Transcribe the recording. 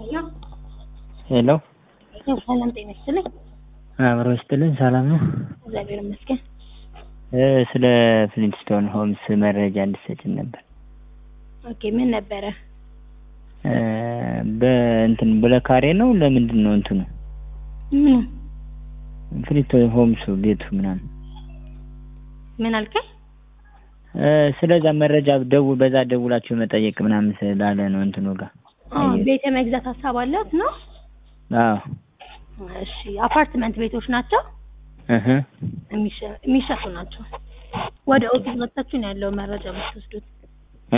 ሄሎ ሄሎ ያው ሰላም ጤና ይስጥልኝ። አብሮ ይስጥልን። ሰላም ነው? እግዚአብሔር ይመስገን። እ ስለ ፍሊንትስቶን ሆምስ መረጃ እንድትሰጭን ነበር። ኦኬ ምን ነበረ? እ በእንትን ብለካሬ ነው ለምንድን ነው እንትኑ ምኑ ፍሊንትስቶን ሆምሱ ቤቱ ምናምን ምን አልከኝ? እ ስለዛ መረጃ ደውል በዛ ደውላችሁ መጠየቅ ምናምን ስላለ ነው እንትኑ ጋር አዎ ቤት የመግዛት ሀሳብ አለት ነው? አዎ እሺ አፓርትመንት ቤቶች ናቸው? እህ የሚሸ- የሚሸጡ ናቸው። ወደ ኦፊስ መጥታችሁ ነው ያለው መረጃ የምትወስዱት።